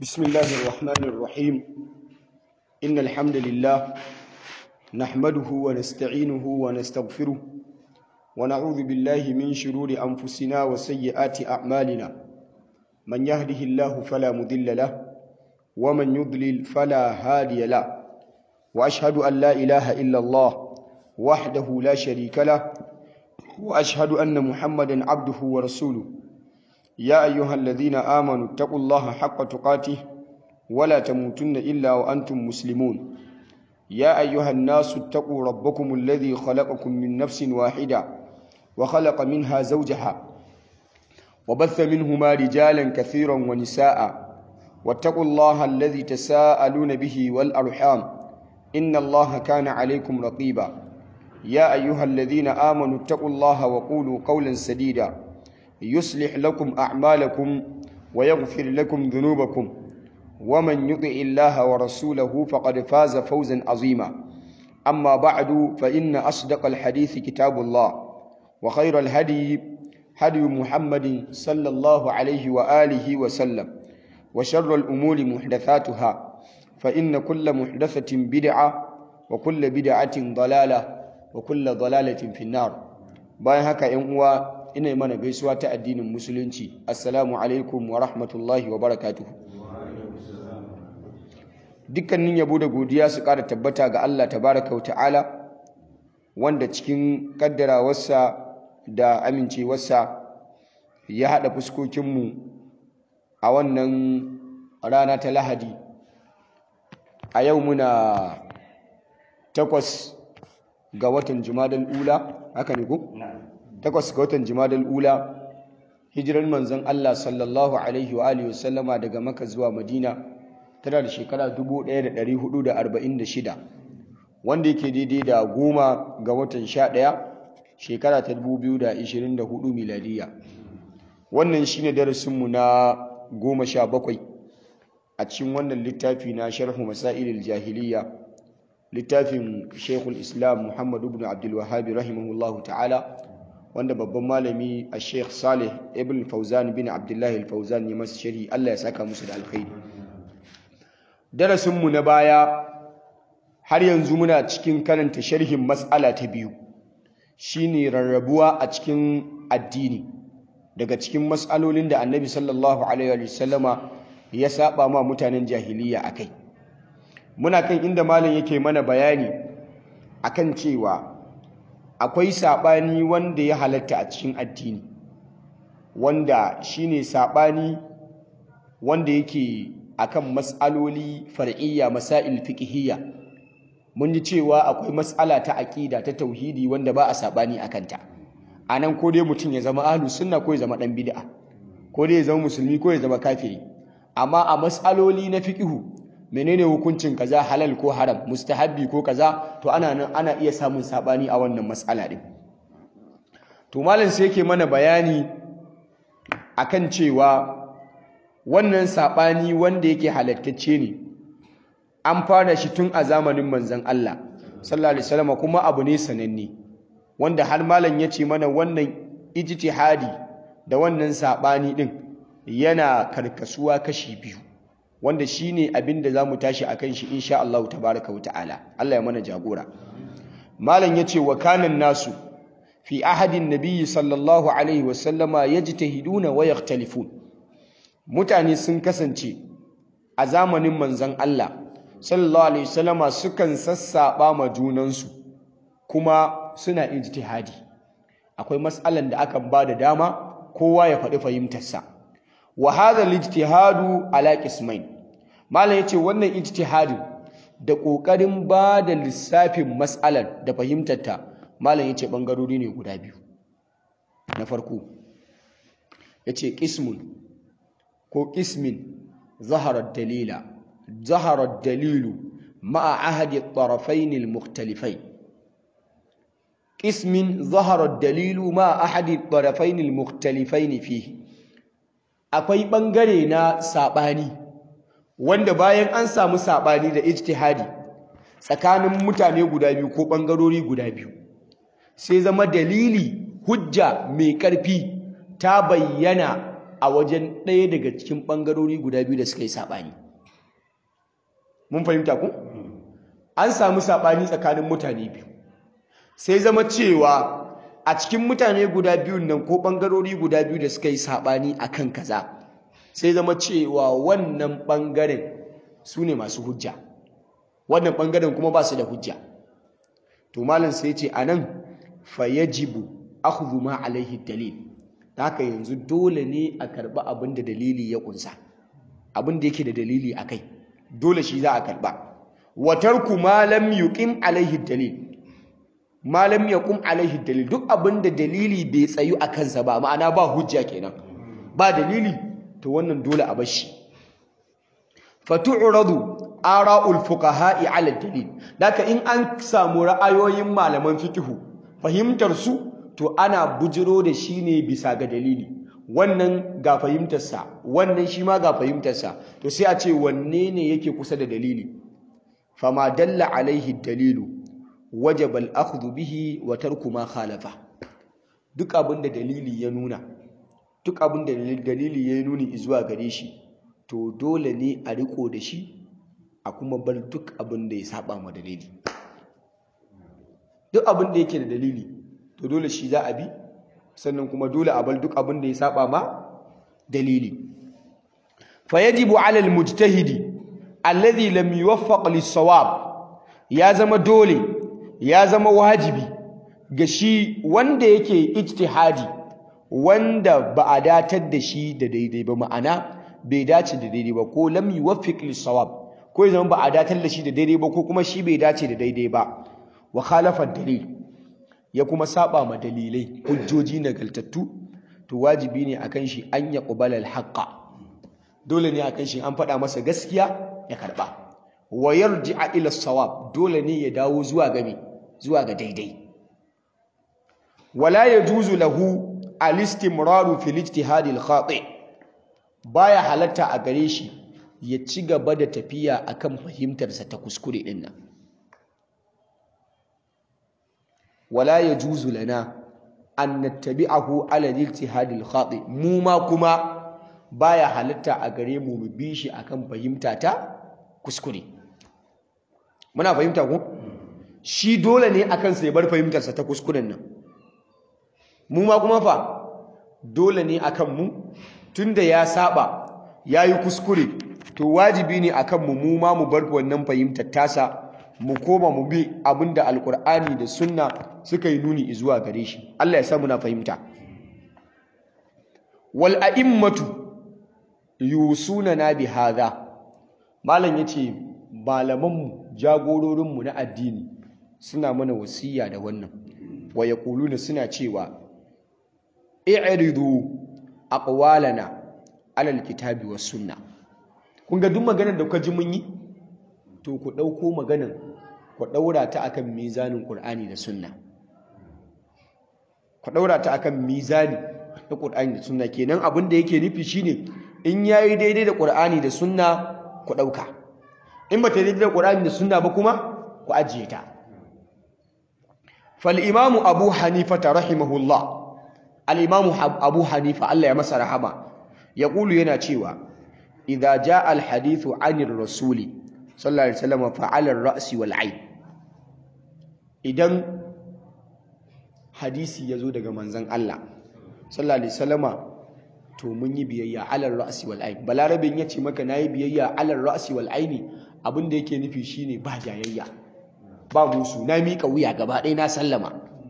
بسم الله الرحمن الرحيم إن الحمد لله نحمده ونستعينه ونستغفره ونعوذ بالله من شرور أنفسنا وسيئات أعمالنا من يهده الله فلا مضل له ومن يضلل فلا هادي له وأشهد أن لا إله إلا الله وحده لا شريك له وأشهد أن محمدا عبده ورسوله يا أيها الذين آمنوا اتقوا الله حق تقاته ولا تموتن إلا وأنتم مسلمون يا أيها الناس اتقوا ربكم الذي خلقكم من نفس واحدة وخلق منها زوجها وبث منهما رجالا كثيرا ونساء واتقوا الله الذي تساءلون به والأرحام إن الله كان عليكم رقيبا يا أيها الذين آمنوا اتقوا الله وقولوا قولا سديدا يصلح لكم أعمالكم ويغفر لكم ذنوبكم ومن يطع الله ورسوله فقد فاز فوزا عظيما أما بعد فإن أصدق الحديث كتاب الله وخير الهدي هدي محمد صلى الله عليه وآله وسلم وشر الأمور محدثاتها فإن كل محدثة بدعة وكل بدعة ضلالة وكل ضلالة في النار باي هكا ينقوى ina mana gaisuwa ta addinin musulunci assalamu alaikum wa rahmatullahi wa barakatuhu dukkanin yabo da godiya su ƙara tabbata ga Allah tabaraka wa ta'ala wanda cikin kaddarawarsa da amincewarsa ya haɗa fuskokinmu a wannan rana ta lahadi a yau muna takwas ga watan jumadal ula haka ne ku? takwas ga watan jimadal ula hijirar manzon Allah sallallahu alaihi wa alihi wasallama daga maka zuwa madina tana da shekara 1446 wanda yake daidai da goma ga watan 11 shekara ta 2024 miladiya wannan shine darasinmu na goma sha bakwai a cikin wannan littafi na sharhu masailil jahiliya littafin shekul islam muhammadu ibn abdul wahabi rahimahullahu ta'ala wanda babban malami a sheikh salih ibn fauzan bin abdullahi fauzan ya masu shari allah ya saka musu da alkhairi darasinmu na baya har yanzu muna cikin karanta sharhin matsala ta biyu shine rarrabuwa a cikin addini daga cikin matsalolin da annabi sallallahu alaihi wasallama ya saba ma mutanen jahiliya akai muna kan inda malam yake mana bayani akan cewa akwai saɓani wanda ya halatta a cikin addini wanda shine saɓani wanda yake akan mas'aloli far'iyya masail fiqhiyya mun ji cewa akwai mas'ala ta aqida ta tauhidi wanda ba a saɓani akan ta anan ko dai mutum ya zama ahlus sunna ko ya zama dan bid'a ko dai ya zama musulmi ko ya zama kafiri amma a mas'aloli na fiqhu menene hukuncin kaza halal ko haram mustahabbi ko kaza to ana nan ana iya samun sabani a wannan mas'ala din to malam sai yake mana bayani akan cewa wannan sabani wanda yake halattacce ne an fara shi tun a zamanin manzon Allah sallallahu alaihi wasallam kuma abu ne sananne wanda har malam ya ce mana wannan ijtihadi da wannan sabani din yana karkasuwa kashi biyu wanda shine abin da zamu tashi akan shi insha Allah tabaaraka wa ta'ala Allah ya mana jagora malam yace wa kanan nasu fi ahadin nabiyyi sallallahu alaihi wa sallama yajtahiduna wa yakhtalifun mutane sun kasance a zamanin manzon Allah sallallahu alaihi wasallama sukan sassaba ma junansu kuma suna ijtihadi akwai mas'alan da akan ba da dama kowa ya faɗi fahimtarsa wa hadha al-ijtihadu ala qismain malam yace wannan ijtihadin da kokarin ba da lissafin mas'alar da fahimtarta malam yace bangarori ne guda biyu na farko yace qismun ko qismin zahara dalila zahara dalilu ma'a ahadi at-tarafayn al-mukhtalifayn qismin zahara dalilu ma'a ahadi at-tarafayn al-mukhtalifayn fihi akwai ɓangare na saɓani wanda bayan an samu saɓani da ijtihadi tsakanin mutane guda biyu ko ɓangarori guda biyu sai zama dalili hujja mai ƙarfi ta bayyana a wajen ɗaya daga cikin ɓangarori guda biyu da suka yi saɓani mun fahimta ku an samu saɓani tsakanin mutane biyu sai zama cewa a cikin mutane guda biyun nan ko ɓangarori guda biyu da suka yi saɓani a kan kaza sai zama cewa wannan ɓangaren su ne masu hujja wannan ɓangaren kuma ba su da hujja to malam sai ce a nan fayajibu akhdhu ma alaihi dalil haka yanzu dole ne a karɓi abin da dalili ya ƙunsa abin da yake da dalili a kai dole shi za a karɓa wa tarku ma lam yuqim alaihi dalil ma lam yaqum alaihi dalil duk abin da dalili bai tsayu a kansa ba ma'ana ba hujja kenan ba dalili to wannan dole a bar shi fatu'radu ara'ul fuqaha'i 'ala dalil daka in an samu ra'ayoyin malaman fiqhu fahimtar su to ana bujiro da shi ne bisa ga dalili wannan ga fahimtarsa wannan shi ma ga fahimtarsa to sai a ce wanne ne yake kusa da dalili fama dalla alaihi dalilu wajaba al-akhdhu bihi wa tarku ma khalafa duk abin da dalili ya nuna duk abin da dalili ya nuni zuwa gare shi to dole ne a riko da shi a kuma bar duk abin da ya saba ma dalili duk abin da yake da dalili to dole shi za a bi sannan kuma dole a bar duk abin da ya saba ma dalili fa yajibu ala almujtahidi alladhi lam yuwaffaq lis-sawab ya zama dole ya zama wajibi ga shi wanda yake ijtihadi wanda ba a datar da shi da daidai ba ma'ana bai dace da daidai ba ko lam yuwaffiq lis-sawab ko ya zama ba a datar da shi da daidai ba ko kuma shi bai dace da daidai ba wa khalafa dalil ya kuma saba ma dalilai hujjoji nagaltattu to wajibi ne akan shi an ya qubala al-haqqa dole ne akan shi an faɗa masa gaskiya ya karba wa yarji'a ila sawab dole ne ya dawo zuwa ga zuwa ga daidai wala yajuzu lahu al-istimraru fil ijtihad al-khati baya halatta a gare shi ya ci gaba da tafiya akan fahimtarsa ta kuskure din nan wala yajuzu lana an nattabi'ahu ala al-ijtihad al-khati mu ma kuma baya halatta a gare mu mu bi shi akan fahimta ta kuskure muna fahimta ko shi dole ne akan sai bar fahimtarsa ta kuskuren nan mu ma kuma fa dole ne akan mu tunda ya saba yayi kuskure to wajibi ne akan mu mu ma mu bar wannan fahimtar tasa mu koma mu bi abinda alkur'ani da sunna suka yi nuni zuwa gare shi Allah ya sa muna fahimta wal a'immatu yusunana bi hadha malam yace malamanmu jagororinmu na addini suna mana wasiya da wannan wa yaquluna suna cewa i'ridu aqwalana ala alkitabi was sunna kun ga duk maganar da kuka ji mun yi to ku dauko maganar ku daura ta akan mizanin qur'ani da sunna ku daura ta akan mizani na qur'ani da sunna kenan abin da yake nufi shine in yayi daidai da qur'ani da sunna ku dauka in ba ta daidai da qur'ani da sunna ba kuma ku ajiye ta fal imamu abu hanifa rahimahullah al imamu abu hanifa Allah ya masa rahama yaqulu yana cewa idza jaa al hadithu anir rasuli sallallahu alaihi wasallam fa ala ar ra'si wal ayn idan hadisi yazo daga manzon Allah sallallahu alaihi wasallama to mun yi biyayya ala ar ra'si wal ayn balarabin yace maka nayi biyayya ala ar ra'si wal ayn abin da yake nufi shine ba jayayya ba musu na miƙa wuya gaba ɗaya na sallama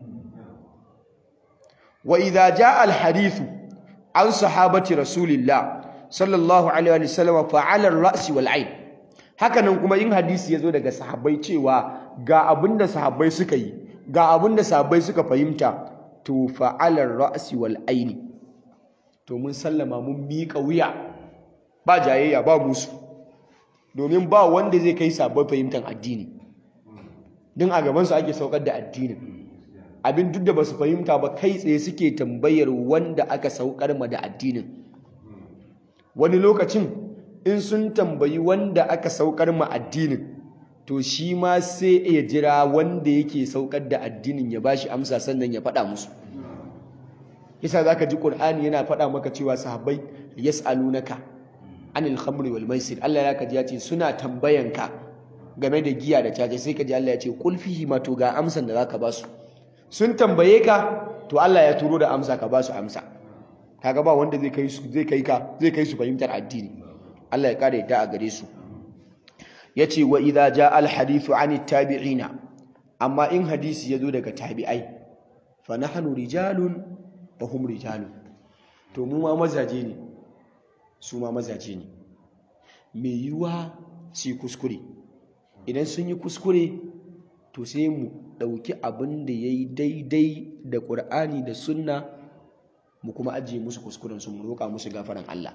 wa idza jaa al hadithu an sahabati rasulillah sallallahu alaihi wa sallam fa ala ar ra'si wal ayn hakanan kuma in hadisi yazo daga sahabbai cewa ga abinda sahabbai suka yi ga abinda sahabbai suka fahimta to fa ala ar ra'si wal ayn to mun sallama mun miƙa wuya ba jayayya ba musu domin ba wanda zai kai sabon fahimtar addini din a gabansu ake saukar da addinin abin duk da ba su fahimta ba kai tsaye suke tambayar wanda aka saukar ma da addinin wani lokacin in sun tambayi wanda aka saukar ma addinin to shi ma sai ya jira wanda yake saukar da addinin ya bashi amsa sannan ya faɗa musu yasa zaka ji Qur'ani yana faɗa maka cewa sahabbai yas'alunaka anil khamri wal maisir Allah ya kaji ya ce suna tambayanka game da giya da caca sai kaji Allah ya ce qul fihi ma to ga amsan da zaka ba su sun tambaye ka to Allah ya turo da amsa ka ba su amsa kaga ba wanda zai kai su zai kai ka zai kai su fahimtar addini Allah ya kare ta a gare su yace wa idza jaa al hadithu an tabi'ina amma in hadisi yazo daga tabi'ai fa nahnu rijalun wa hum rijalun to mu ma mazaje ne su ma mazaje ne me yiwa su kuskure idan sun yi kuskure to sai mu ɗauki abin da ya yi daidai da ƙur'ani da sunna mu kuma ajiye musu kuskuren su mu roƙa musu gafaran Allah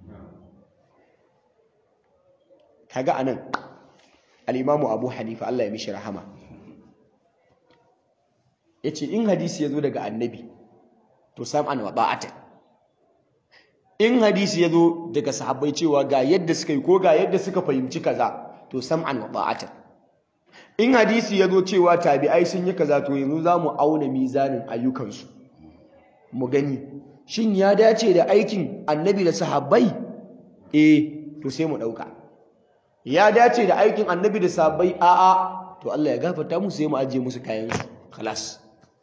kaga anan al-imamu Abu Hanifa Allah ya mishi rahama yace in hadisi yazo daga annabi to sam'an wa ba'atan in hadisi yazo daga sahabbai cewa ga yadda suka yi ko ga yadda suka fahimci kaza to sam'an wa ba'atan in hadisi yazo cewa tabi'ai sun yi kaza to yanzu zamu auna mizanin ayyukansu mu gani shin ya dace da aikin annabi da sahabbai eh to sai mu dauka ya dace da aikin annabi da sahabbai a'a to Allah ya gafarta musu sai mu ajiye musu kayan su khalas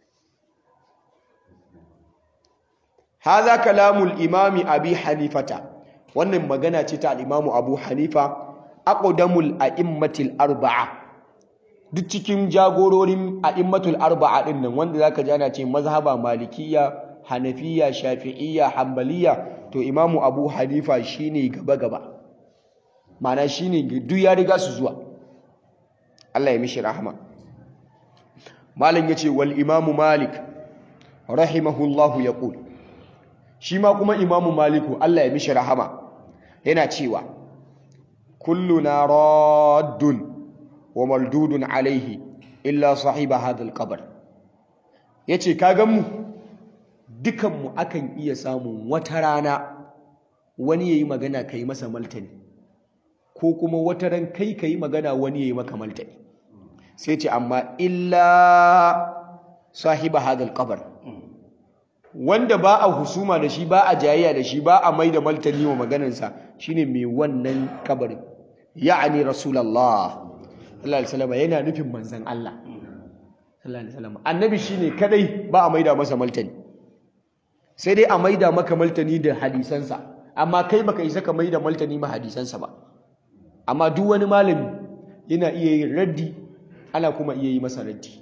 hadha kalamul imami abi hanifata wannan magana ce ta al-imamu abu hanifa aqdamul a'immatil arba'a duk cikin jagororin a'immatul arba'a din nan wanda zaka ji ana ce mazhaba malikiyya hanafiya shafi'iyya hanbaliya to imamu abu hanifa shine gaba gaba ma'ana shine duk ya riga su zuwa Allah ya mishi rahama malam yace wal imamu malik rahimahullahu yaqul shi ma kuma imamu maliku Allah ya mishi rahama yana cewa kulluna raddun wa maldudun alaihi illa sahiba hadha alqabr yace kagan mu dukan mu akan iya samun wata rana wani yayi magana kai masa maltani ko kuma wata ran kai kai magana wani yayi maka maltani sai ce amma illa sahiba hadha alqabr wanda ba a husuma da shi ba a jayayya da shi ba a mai da maltani wa maganarsa shine mai wannan kabarin ya'ani rasulullah sallallahu alaihi wasallam yana nufin manzon Allah sallallahu alaihi wasallam annabi shine kadai ba a maida masa maltani sai dai a maida maka maltani da hadisansa amma kai baka isa ka maida maltani ma hadisansa ba amma duk wani malami yana iya yin raddi ana kuma iya yi masa raddi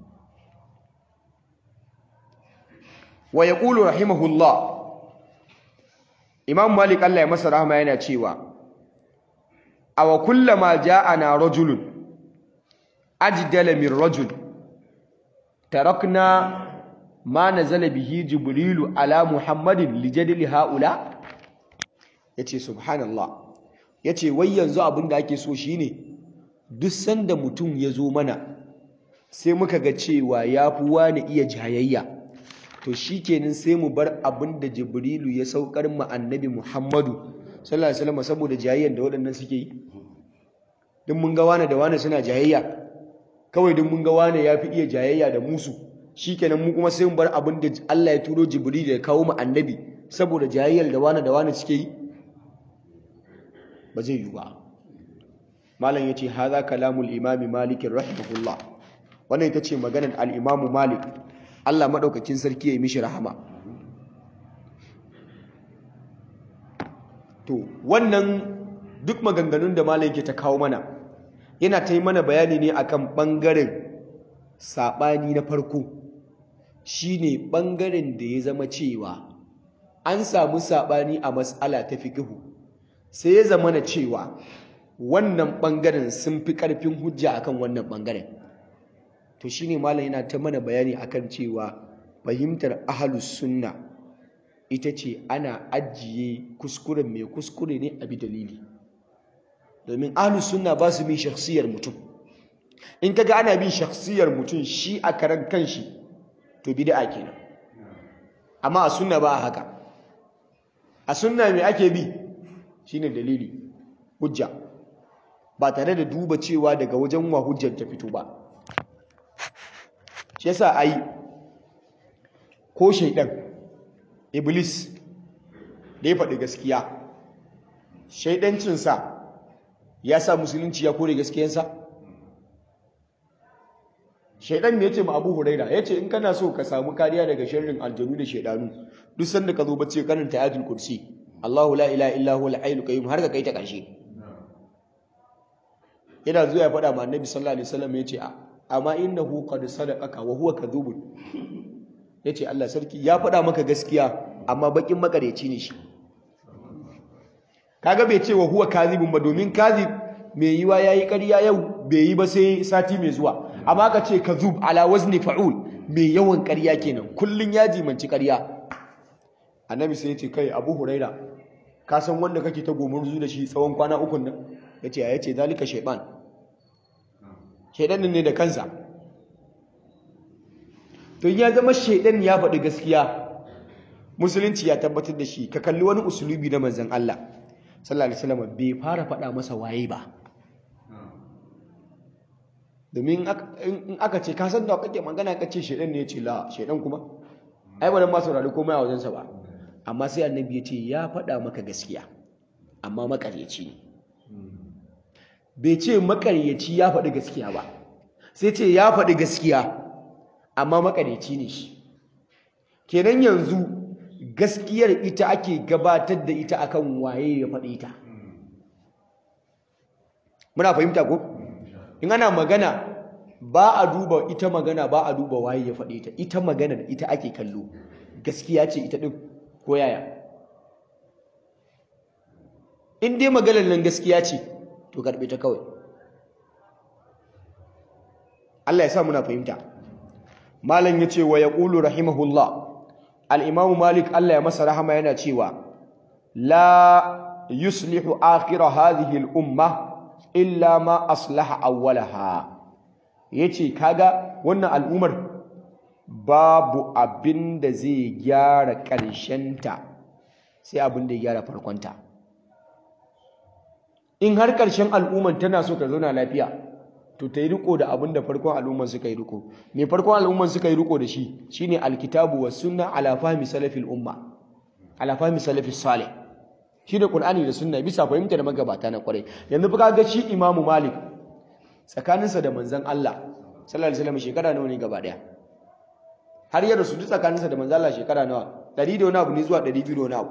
wa yaqulu rahimahullah imam malik Allah ya masa rahama yana cewa aw kullama ja'ana rajulun ajdala min rajul tarakna ma nazala bihi jibrilu ala muhammadin lijadli haula yace subhanallah yace wai yanzu abinda ake so shine duk sanda mutum ya zo mana sai muka ga cewa yafi wani iya jayayya to shikenan sai mu bar abinda jibrilu ya saukar mu annabi muhammadu sallallahu alaihi wasallam saboda jayayyan da waɗannan suke yi duk mun ga wane da wane suna jayayya kawai duk mun ga wane yafi iya jayayya da musu shikenan mu kuma sai mu bar abin da Allah ya turo jibril ya kawo mu annabi saboda jayayyar da wane da wane suke yi ba zai yi ba malam yace hadha kalamul imam malik rahimahullah wannan ita ce maganar al-imam malik Allah madaukakin sarki ya yi mishi rahama to wannan duk maganganun da malam yake ta kawo mana yana ta yi mana bayani ne akan ɓangaren saɓani na farko shine ɓangaren da ya zama cewa an samu saɓani a matsala ta fiƙihu sai ya zama na cewa wannan ɓangaren sun fi ƙarfin hujja akan wannan ɓangaren to shine malam yana ta mana bayani akan cewa fahimtar ahalus sunna ita ce ana ajiye kuskuren mai kuskure ne a bi dalili domin ahlus sunna ba su bin shakhsiyar mutum in kaga ana bin shakhsiyar mutum shi a karan kanshi to bid'a kenan amma a sunna ba haka a sunna me ake bi shine dalili hujja ba tare da duba cewa daga wajen wa hujjar ta fito ba shi yasa ai ko shaidan iblis da ya faɗi gaskiya shaidancinsa ya sa musulunci ya kore gaskiyansa shaidan ne ya ce ma abu huraira ya ce in kana so ka samu kariya daga sharrin aljanu da shaidanu duk sanda ka zo bacci karanta ayatul kursi Allahu la ilaha illa huwa al-hayyul qayyum har ka kai ta ƙarshe yana zuwa ya faɗa ma annabi sallallahu alaihi wasallam ya ce amma innahu qad sadaqaka wa huwa kadhubun yace Allah sarki ya faɗa maka gaskiya amma bakin makareci ne shi kaga bai ce wa huwa kadhibun ba domin kadhib mai yiwa yayi ƙarya yau bai yi ba sai sati mai zuwa amma ka ce kadhub ala wazni fa'ul mai yawan ƙarya kenan kullun ya jimanci ƙarya annabi sai ya ce kai abu huraira ka san wanda kake ta gomurzu da shi tsawon kwana ukun nan yace ya yace zalika shaytan shaydan ne da kansa to ya zama shaydan ya faɗi gaskiya musulunci ya tabbatar da shi ka kalli wani usulubi na manzon Allah sallallahu alaihi wasallam bai fara faɗa masa waye ba domin in aka ce ka san da kake magana ka ce shaydan ne ya ce la shaydan kuma ai ba dan ma saurari komai a wajensa ba amma sai annabi ya ce ya faɗa maka gaskiya amma makaryaci ne bai ce makaryaci ya faɗi gaskiya ba sai ce ya faɗi gaskiya amma makaryaci ne shi kenan yanzu gaskiyar ita ake gabatar da ita akan waye ya faɗi ita muna fahimta ko in ana magana ba a duba ita magana ba a duba waye ya faɗi ita ita magana ita ake kallo gaskiya ce ita ɗin ko yaya in dai maganar nan gaskiya ce to karɓe ta kawai Allah ya sa muna fahimta malam yace wa yaqulu rahimahullah al-imam malik Allah ya masa rahama yana cewa la yuslihu akhir hadhihi al-umma illa ma aslaha awwalaha yace kaga wannan al'umar babu abin da zai gyara ƙarshenta sai abin da ya gyara farkonta in har ƙarshen al'umman tana so ta zauna lafiya to ta yi riko da abin da farkon al'umman suka yi riko me farkon al'umman suka yi riko da shi shine alkitabu was sunna ala fahmi salafil umma ala fahmi salafis salih shi da qur'ani da sunna bisa fahimtar magabata na kwarai yanzu fa ga shi imamu malik tsakaninsa da manzon Allah sallallahu alaihi wasallam shekara nawa ne gaba daya har ya rasu duk tsakaninsa da manzon Allah shekara nawa 100 da wani abu ne zuwa 200 da wani abu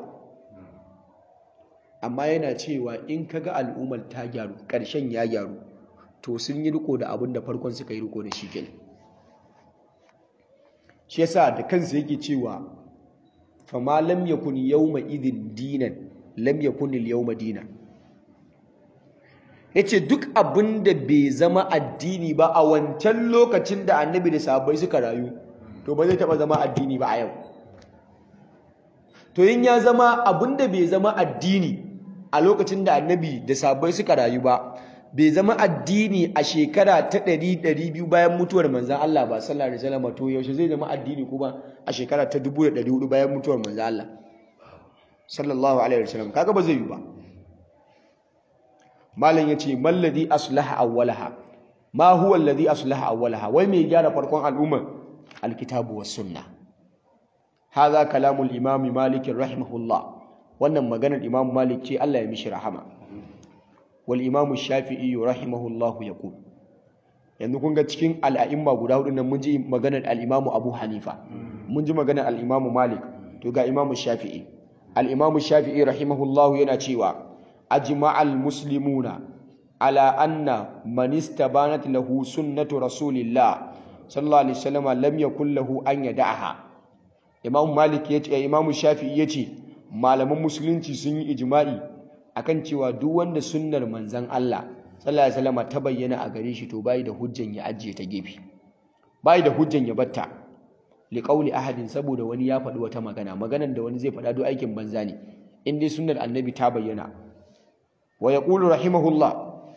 amma yana cewa in kaga al'ummar ta gyaru ƙarshen ya gyaru to sun yi riko da abin da farkon suka yi riko da shi kenan shi yasa da kansa yake cewa fa ma lam yakun yawma idin dinan lam yakun al yawma dinan yace duk abin da bai zama addini ba a wancan lokacin da annabi da sahabbai suka rayu to ba zai taba zama addini ba a yau to yin ya zama abin da bai zama addini a lokacin da annabi da sahabbai suka rayu ba bai zama addini a shekara ta ɗari ɗari biyu bayan mutuwar manzan Allah ba sallallahu alaihi wasallam to yaushe zai zama addini kuma a shekara ta dubu da ɗari hudu bayan mutuwar manzan Allah sallallahu alaihi wasallam kaga ba zai yi ba malam yace malladhi aslaha awwalaha ma huwa alladhi aslaha awwalaha wai me gyara farkon al'umma alkitabu was sunna hadha kalamul imam malik rahimahullah wannan maganar imam malik ce Allah ya mishi rahama wal imam shafi'i rahimahullahu yaqul yanzu kun ga cikin al'a'imma guda hudu nan mun ji maganar al-imam abu hanifa mun ji maganar al-imam malik to ga imam shafi'i al-imam shafi'i rahimahullahu yana cewa ajma'al muslimuna ala anna man istabanat lahu sunnatu rasulillah sallallahu alaihi wasallam lam yakul lahu an yada'aha imam malik yace imam shafi'i yace malaman musulunci sun yi ijma'i akan cewa duk wanda sunnar manzon Allah sallallahu alaihi wasallam ta bayyana a gare shi to bai da hujjan ya ajiye ta gefe bai da hujjan ya batta li qauli ahadin saboda wani ya faɗi wata magana maganar da wani zai faɗa duk aikin banza ne in dai sunnar annabi ta bayyana wa yaqulu rahimahullah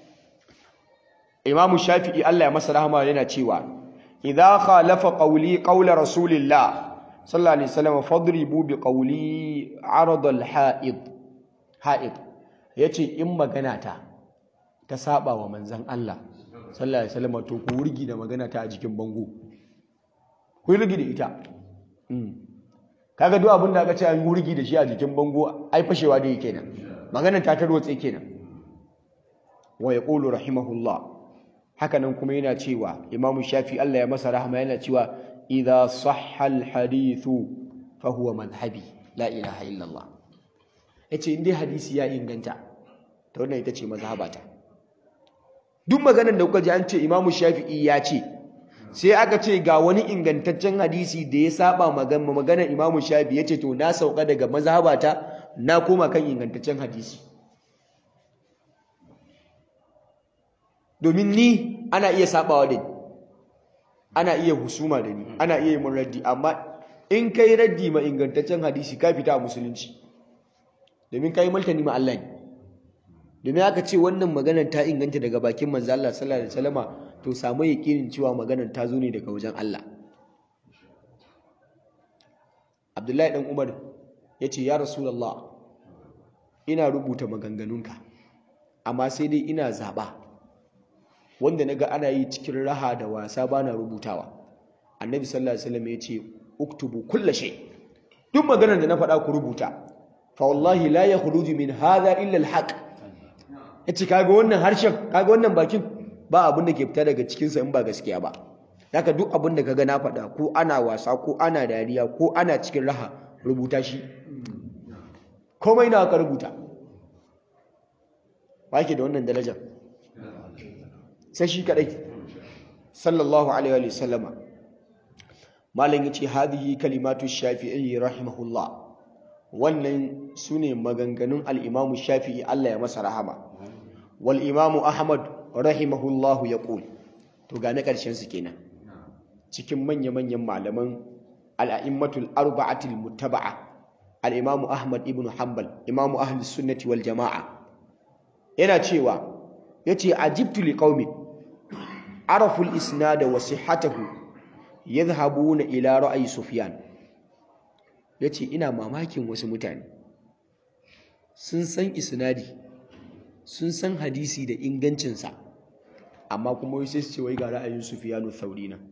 imamu shafi'i Allah ya masa rahama yana cewa idza khalafa qawli qawla rasulillah sallallahu alaihi wasallam fadribu bi qawli arad al ha'id ha'id yace in magana ta ta saba wa manzon Allah sallallahu alaihi wasallam to ku wurgi da magana ta a jikin bango ku wurgi da ita kaga duk abin da aka ce an wurgi da shi a jikin bango ai fashewa da yake nan maganar ta tarwatse kenan wa yaqulu rahimahullah haka nan kuma yana cewa Imam Shafi Allah ya masa rahama yana cewa idza sahha al hadithu fa huwa madhhabi la ilaha illa Allah yace in dai hadisi ya inganta to wannan ita ce mazhabata duk maganar da kuka ji an ce Imam Shafi'i ya ce sai aka ce ga wani ingantaccen hadisi da ya saba magana imamu shafi ya ce to na sauka daga mazhabata na koma kan ingantaccen hadisi domin ni ana iya sabawa da ni ana iya husuma da ni ana iya yi mun raddi amma in kai raddi ma ingantaccen hadisi ka fita a musulunci domin kai maltani ma Allah ne domin aka ce wannan maganar ta inganta daga bakin manzo Allah sallallahu alaihi wasallama to samu yakinin cewa maganar ta zo ne daga wajen Allah Abdullahi dan Umar yace ya Rasulullah ina rubuta maganganunka amma sai dai ina zaba wanda naga ana yi cikin raha da wasa bana rubutawa Annabi sallallahu alaihi wasallam yace uktubu kulli shay duk maganar da na faɗa ku rubuta fa wallahi la yakhruju min hadha illa al-haq yace kaga wannan harshen kaga wannan bakin ba abin da ke fita daga cikinsa in ba gaskiya ba haka duk abin da kaga na faɗa ko ana wasa ko ana dariya ko ana cikin raha rubuta shi komai na ka rubuta ba ke da wannan darajar sai shi kadai sallallahu alaihi wa sallama malam yace hadhihi kalimatu shafi'i rahimahullah wannan sune maganganun al-imamu shafi'i Allah ya masa rahama wal imamu ahmad rahimahullahu ya ƙul to ga na ƙarshen su kenan cikin manya-manyan malaman al'a'immatul arba'atul muttaba'a al'imamu ahmad ibn hanbal imamu ahli sunnati wal jama'a yana cewa ya ce ajibtu li qaumi araful isnada wa sihhatahu yadhhabuna ila ra'ayi sufyan yace ina mamakin wasu mutane sun san isnadi sun san hadisi da ingancinsa amma kuma wai sai su ce wai ga ra'ayin Sufyanu Thauri nan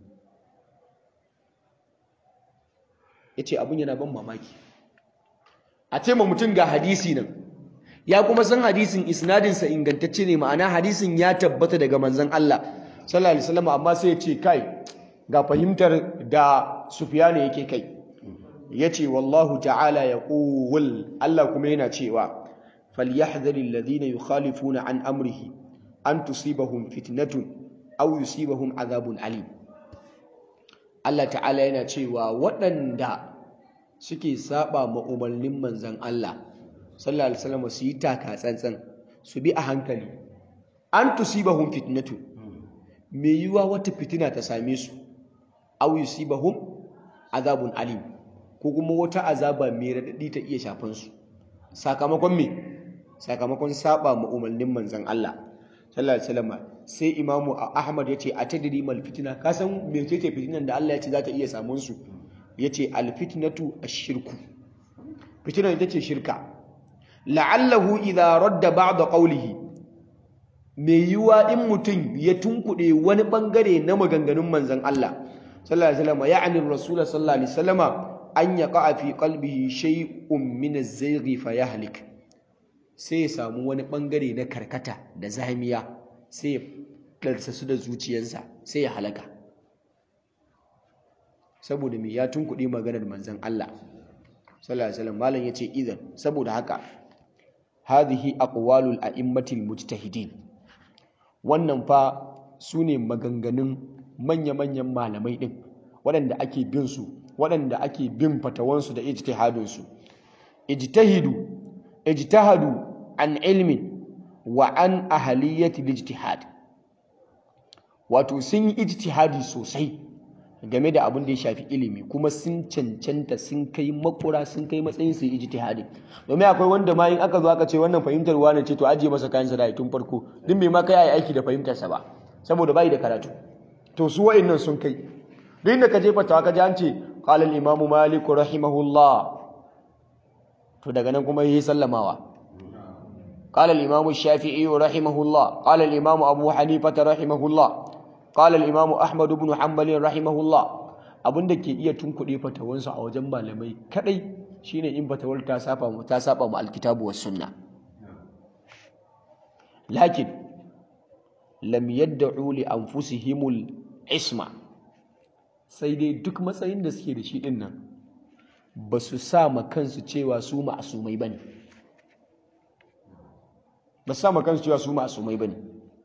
yace abun yana ban mamaki a ce ma mutum ga hadisi nan ya kuma san hadisin isnadin sa ingantacce ne ma'ana hadisin ya tabbata daga manzon Allah sallallahu alaihi wasallam amma sai ya ce kai ga fahimtar da Sufyanu yake kai yace wallahu ta'ala yaqul Allah kuma yana cewa فليحذر الذين يخالفون عن أمره أن تصيبهم فتنة أو يصيبهم عذاب عليم Allah ta'ala yana cewa waɗanda suke saba ma umarnin manzan Allah sallallahu alaihi wasallam su yi taka tsantsan su bi a hankali an tusibahum fitnatu me yiwa wata fitina ta same su aw yusibahum azabun alim ko kuma wata azaba mai radadi ta iya shafan su sakamakon me sakamakon saba ma umarnin manzon Allah sallallahu alaihi wasallam sai imamu Ahmad yace atadri mal fitna ka san me ce fitinan da Allah yace za ta iya samun su yace al fitnatu ash-shirku fitinan ita ce shirka la'allahu idha radda ba'da qawlihi me yiwa in mutum ya tunkuɗe wani bangare na maganganun manzon Allah sallallahu alaihi wasallam ya'ni rasul sallallahu alaihi wasallam an yaqa fi qalbihi shay'un min az-zayghi fayahlik sai ya samu wani bangare na karkata da zamiya sai ya ɗarsa su da zuciyarsa sai ya halaka saboda me ya tunkuɗe maganar manzon Allah sallallahu alaihi wasallam malam yace idan saboda haka hadhihi aqwalul a'immatil mujtahidin wannan fa sune maganganun manya-manyan malamai din waɗanda ake bin su waɗanda ake bin fatawansu da ijtihadin su ijtahidu ijtahadu an ilmin wa an ahaliyati ijtihad wato sun yi ijtihadi sosai game da abin da ya shafi ilimi kuma sun cancanta sun kai makura sun kai matsayin su ijtihadi domin akwai wanda ma in aka zo aka ce wannan fahimtar wani ce to ajiye masa kayan sa da tun farko din bai ma kai ai aiki da fahimtar sa ba saboda bai da karatu to su wa'annan sun kai duk inda ka je fatawa ka ji an ce qala al-imam malik rahimahullah to daga nan kuma yi sallamawa قال الإمام الشافعي رحمه الله قال الإمام أبو حنيفة رحمه الله قال الإمام أحمد بن حنبل رحمه الله abin da ke iya tunkuɗe fatawansu a wajen malamai kadai shine in fatawar ta saba mu ta saba mu alkitabu was sunna lakin lam yad'u li anfusihimul isma sai dai duk matsayin da suke da shi din nan ba su sa ma kansu cewa su ma'asumai bane ba su sa ma kansu cewa su ma'asumai bane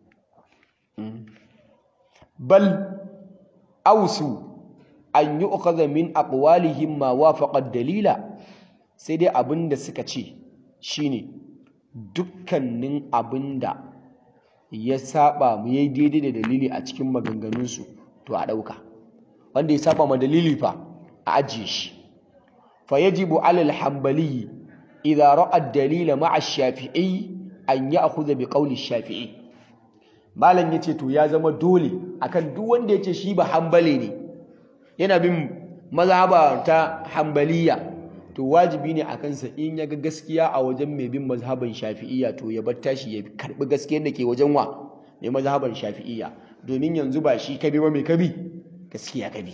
bal ausu an yi ukaza min aqwalihim ma wafaqa dalila sai dai abinda suka ce shine dukkanin abinda ya saba mu yayi daidai da dalili a cikin maganganunsu to a dauka wanda ya saba ma dalili fa a ajiye shi fa yajibu ala al-hanbali idha ra'a ad-dalila ma'a ash-shafi'i an ya'khudha bi qawli ash-shafi'i malam yace to ya zama dole akan duk wanda yace shi ba hanbali ne yana bin mazhaba ta hambaliya to wajibi ne a kansa in ya ga gaskiya a wajen mai bin mazhaban shafi'iyya to ya bar tashi ya karbi gaskiyar da ke wajen wa mai mazhaban shafi'iyya domin yanzu ba shi kabi ba mai kabi gaskiya kabi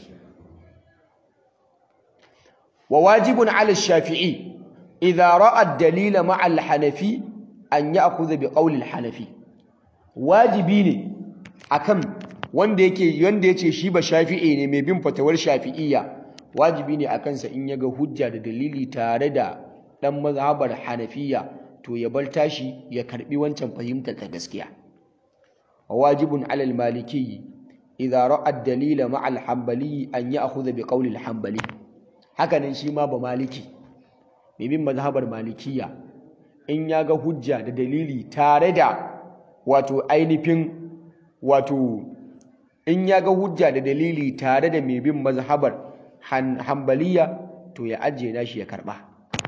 wa wajibun ala shafi'i idza ra'a ad-dalila ma'a al-hanafi an ya'khudha bi qawli al-hanafi wajibi ne akan wanda yake wanda yace shi ba shafi'i ne mai bin fatawar shafi'iyya wajibi ne a kansa in yaga hujja da dalili tare da dan mazhabar hanafiya to ya bar tashi ya karbi wancan fahimtar ta gaskiya wajibun ala al-maliki idza ra'a ad-dalila ma'a al-hanbali an ya'khudha bi qawli al-hanbali hakanan shi ma ba maliki mai bin mazhabar malikiya in yaga hujja da dalili tare da wato ainihin wato in ya ga hujja da dalili tare da mai bin mazhabar hambaliya to ya ajiye nashi ya karba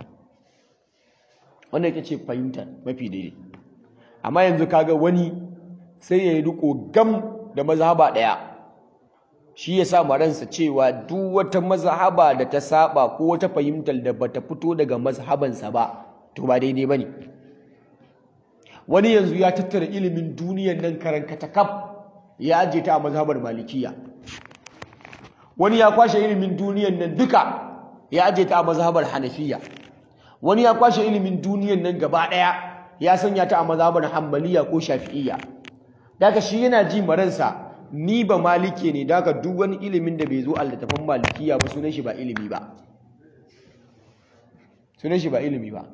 wannan yake ce fahimtar mafi daidai amma yanzu kaga wani sai ya yi riko gam da mazhaba ɗaya shi ya sa ransa cewa duk wata mazhaba da ta saba ko wata fahimtar da bata fito daga mazhabansa ba to ba daidai bane wani yanzu ya tattara ilimin duniyar nan karankata kaf ya ajiye ta a mazhabar malikiya wani ya kwashe ilimin duniyan nan duka ya ajiye ta a mazhabar hanafiya wani ya kwashe ilimin duniyan nan gaba daya ya sanya ta a mazhabar hanbaliya ko shafi'iyya daga shi yana ji maransa ni ba malike ne daga duk wani ilimin da bai zo a littafin malikiya ba sunan shi ba ilimi ba sunan shi ba ilimi ba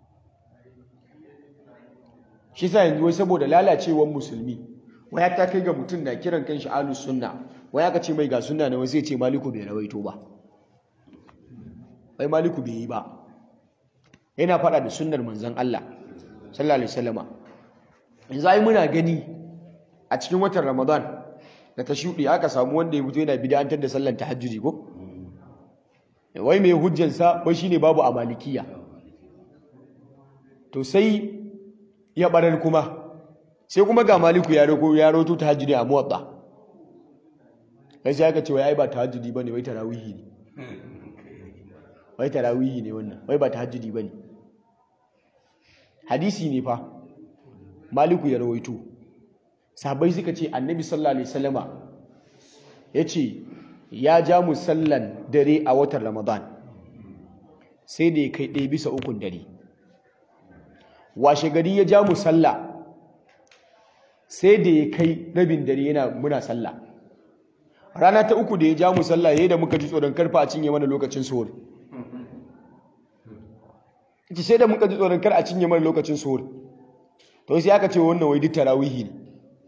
shi sa yanzu wai saboda lalacewar musulmi waya ta kai ga mutum na kiran kanshi ahlus sunna waya ka ce mai ga sunna ne wai sai ce maliku bai rawaito ba wai maliku bai yi ba yana fada da sunnar manzon Allah sallallahu alaihi wasallama yanzu ai muna gani a cikin watan Ramadan da ta shudi aka samu wanda ya fito yana bid'antar da sallar tahajjudi ko wai mai hujjansa wai shine babu a malikiya to sai ya barar kuma sai kuma ga maliku ya roko ya roto tahajjudi a muwatta kai sai aka ce wai ai ba tahajjudi bane wai tarawihi ne wai tarawihi ne wannan wai ba tahajjudi bane hadisi ne fa maliku ya rawaito sahabbai suka ce annabi sallallahu alaihi wasallama yace ya ja mu sallan dare a watan ramadan sai da ya kai ɗaya bisa ukun dare washe gari ya ja mu sallah sai da ya kai rabin dare yana muna sallah rana ta uku da ya ja mu sallah yayin da muka ji tsoron karfa a cinye mana lokacin suhur ki sai da muka ji tsoron kar a cinye mana lokacin suhur to sai aka ce wannan wai duk tarawihi ne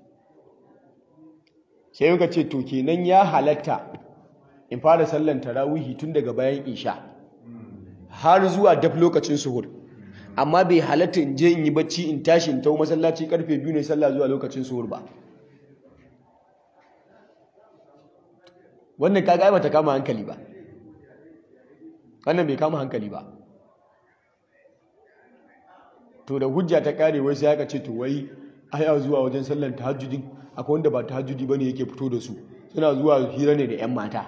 sai muka ce to kenan ya halatta in fara sallan tarawihi tun daga bayan isha har zuwa daf lokacin suhur amma bai halatta in je in yi bacci in tashi in tau masallaci karfe biyu ne sallah zuwa lokacin suhur ba wannan kaga ai bata kama hankali ba wannan bai kama hankali ba to da hujja ta kare wai sai aka ce to wai aya zuwa wajen sallar tahajjudin akwai wanda ba tahajjudi bane yake fito da su suna zuwa hira ne da yan mata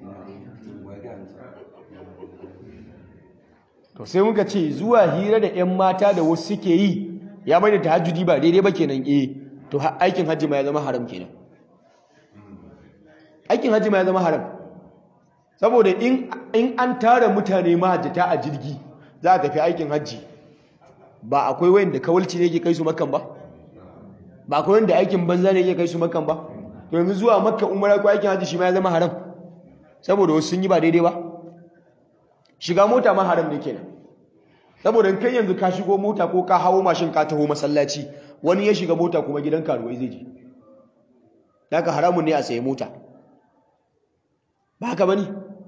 to sai muka ce zuwa hira da yan mata da wasu suke yi ya bai da tahajjudi ba daidai ba kenan eh to aikin hajji ma ya zama haram kenan aikin hajji ma ya zama haram saboda in an tara mutane mahajjata a jirgi za a tafi aikin hajji ba akwai wayanda kawalci ne ke kai su makan ba ba akwai wanda aikin banza ne ke kai su makan ba to yanzu zuwa makka umara ko aikin hajji shi ma ya zama haram saboda wasu sun yi ba daidai ba shiga mota ma haram ne kenan saboda kai yanzu ka shigo mota ko ka hawo mashin ka taho masallaci wani ya shiga mota kuma gidan karuwai zai je daga haramun ne a sayi mota ba haka bane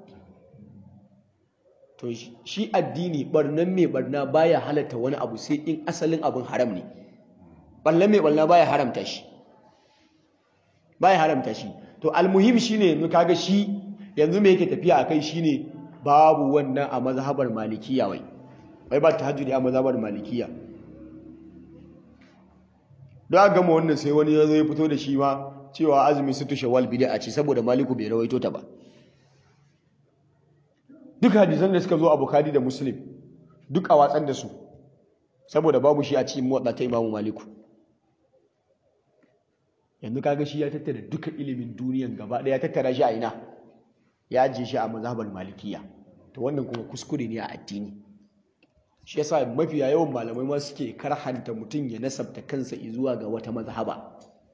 to shi addini barnan mai barna baya halatta wani abu sai in asalin abin haram ne barnan mai barna baya haramta shi baya haramta shi to almuhim shine yanzu kaga shi yanzu me yake tafiya akai shine babu wannan a mazhabar malikiya wai wai ba tahajjudi a mazhabar malikiya don a gama wannan sai wani ya zo ya fito da shi ma cewa azumi su tushe wal bid'a ce saboda maliku bai rawaito ta ba duk hadisan da suka zo a bukhari da muslim duk a watsar da su saboda babu shi a cikin muwadda ta imamu maliku yanzu kaga shi ya tattara duka ilimin duniyan gaba ɗaya ya tattara shi a ina ya ajiye shi a mazhabar malikiya to wannan kuma kuskure ne a addini shi yasa mafiya yawan malamai ma suke karhanta mutum ya nasabta kansa zuwa ga wata mazhaba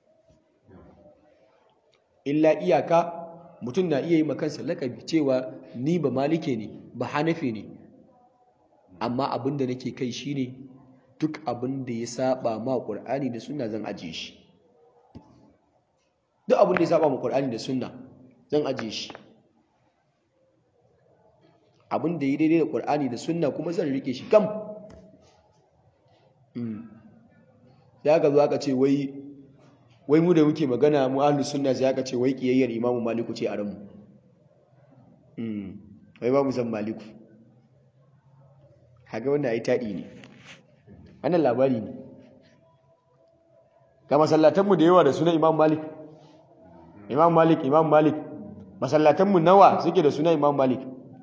illa iyaka mutum na iya yi makansa lakabi cewa ni ba malike ne ba hanafi ne amma abin da nake kai shine duk abin da ya saba ma qur'ani da sunna zan ajiye shi duk abin da ya saba ma qur'ani da sunna zan ajiye shi abin da ya daidai da qur'ani da sunna kuma zan rike shi kam sai aka zo aka ce wai wai mu da muke magana mu ahlus sunna sai aka ce wai kiyayyar imamu maliku ce a ranmu wai ba mu san maliku haka wannan ai taɗi ne wannan labari ne ga masallatanmu da yawa da suna imam malik imam malik imam malik masallatanmu nawa suke da suna imam malik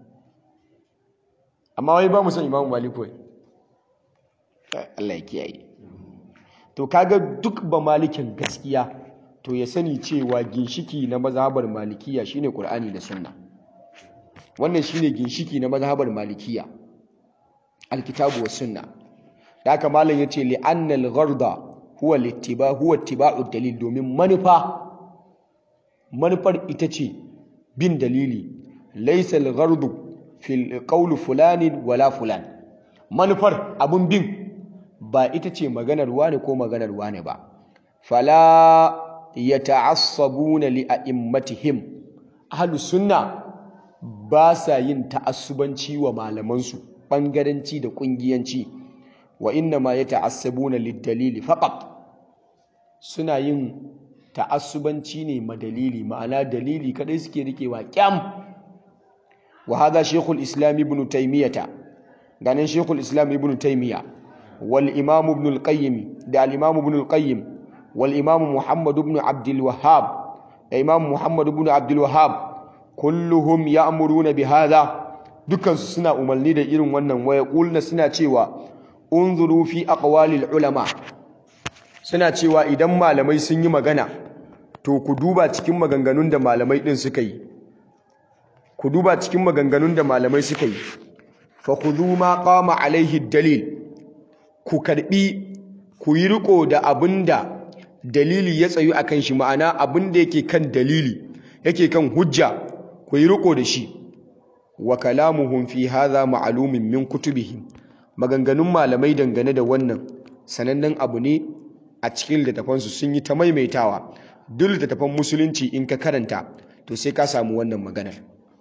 amma wai ba mu san imam malik wai Allah ya kiyaye to kaga duk ba malikin gaskiya to ya sani cewa ginshiki na mazhabar malikiya shine qur'ani da sunna wannan shine ginshiki na mazhabar malikiya alkitabu was sunna da haka malam yace li anna al-gharda huwa littiba huwa ittiba'u dalil domin manufa manufar ita ce bin dalili laysa al-ghardu fil qawl fulani wala fulan manufar abun bin ba ita ce maganar wane ko maganar wane ba fala yata'assabuna li a'immatihim ahlus sunna ba sa yin ta'assubanci wa malamansu bangaranci da kungiyanci wa inna ma yata'assabuna lid-dalili faqat suna yin ta'assubanci ne ma dalili ma'ana dalili kadai suke rikewa kyam wa hadha shaykhul islam ibn taymiyah ganin shaykhul islam ibn taymiyah wal imam ibn al-qayyim da al-imam ibn al-qayyim wal imam muhammad ibn abd al-wahhab da imam muhammad ibn abd al-wahhab kulluhum ya'muruna bi hadha dukkan su suna umarni da irin wannan waya kulna suna cewa unzuru fi aqwalil ulama suna cewa idan malamai sun yi magana to ku duba cikin maganganun da malamai din suka yi ku duba cikin maganganun da malamai suka yi fa khudhu ma qama alaihi dalil ku karbi ku yi riko da abinda dalili ya tsayu akan shi ma'ana abinda yake kan dalili yake kan hujja ku yi riko da shi wa kalamuhum fi hadha ma'lumin min kutubihim maganganun malamai dangane da wannan sanannen abu ne a cikin littattafansu sun yi ta maimaitawa duk littattafan musulunci in ka karanta to sai ka samu wannan maganar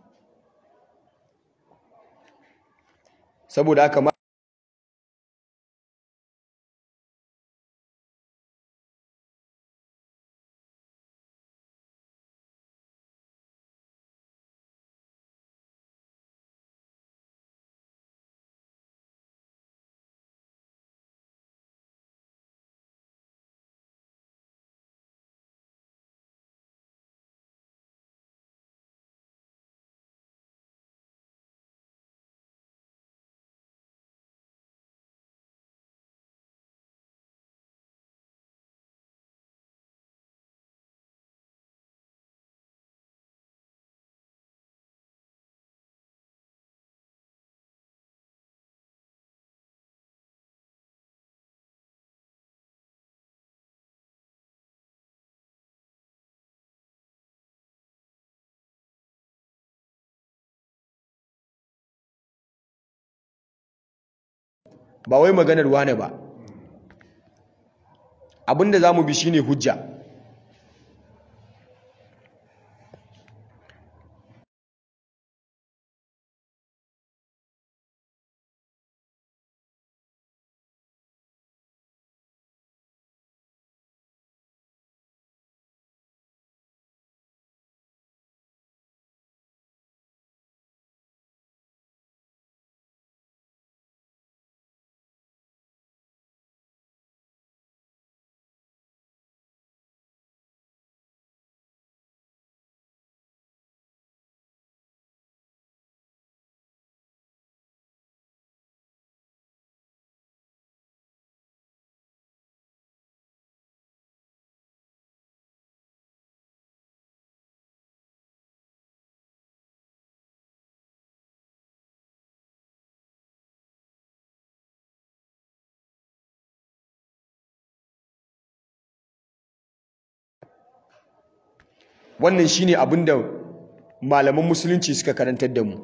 saboda haka ba wai maganar wane ba abinda za mu bi shine hujja wannan shine abin da malaman musulunci suka karantar da mu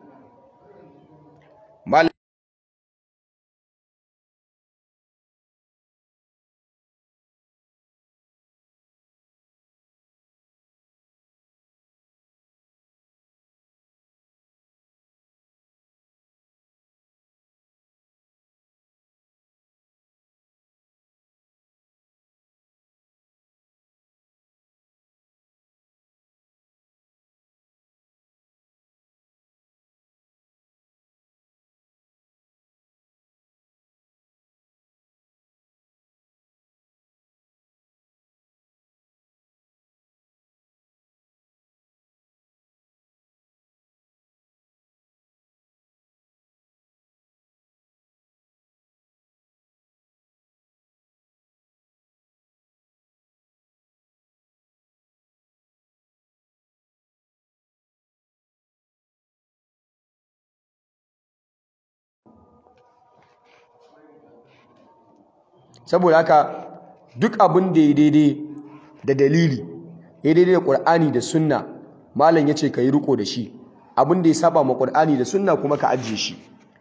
saboda haka duk abin da ya daidai da dalili ya daidai da ƙur'ani da sunna malam ya ce ka yi riko da shi abin da ya saba ma ƙur'ani da sunna kuma ka ajiye shi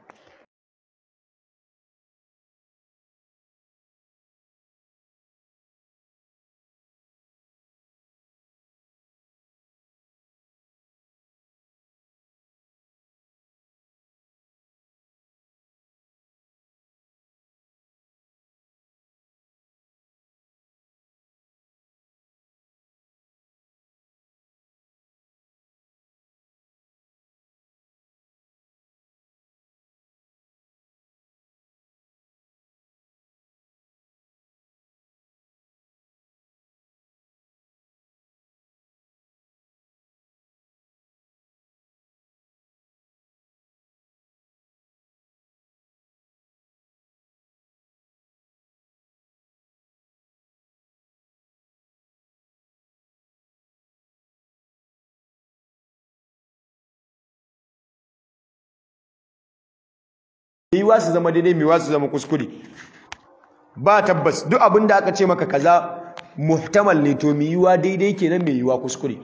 yiwa su zama daidai yiwa su zama kuskure ba tabbas duk abin da aka ce maka kaza muhtamal ne to mai yiwa daidai kenan mai yiwa kuskure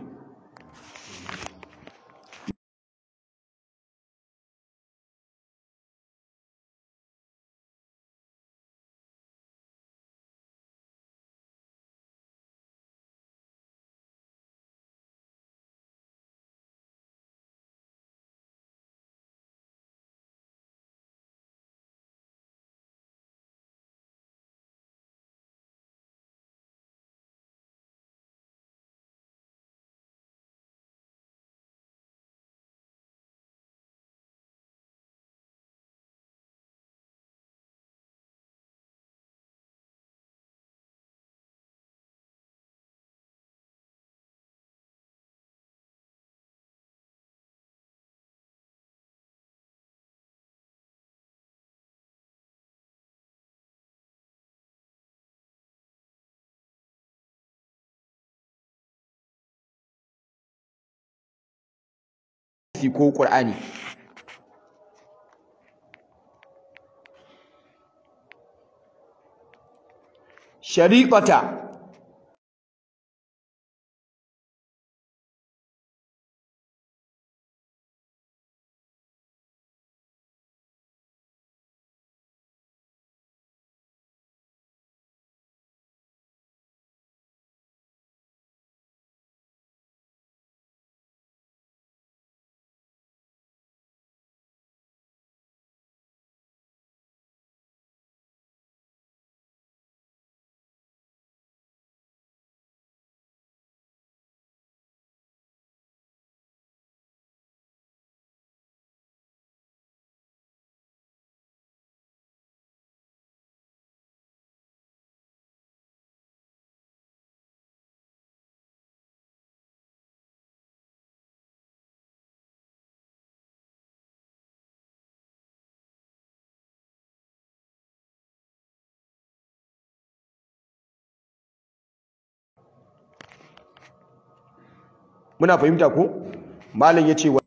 ko ƙur'ani shariƙata muna fahimta ko malam yace wa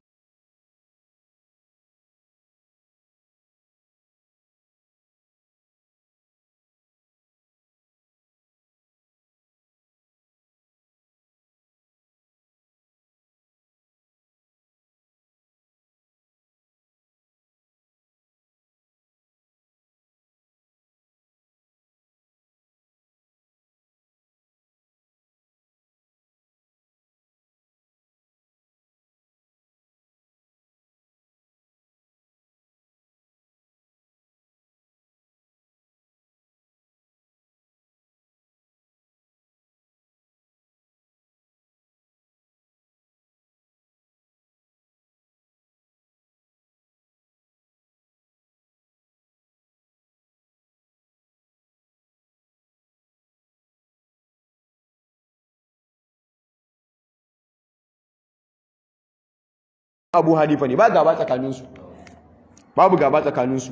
Abu Hanifa ne ba gaba tsakaninsu babu gaba tsakaninsu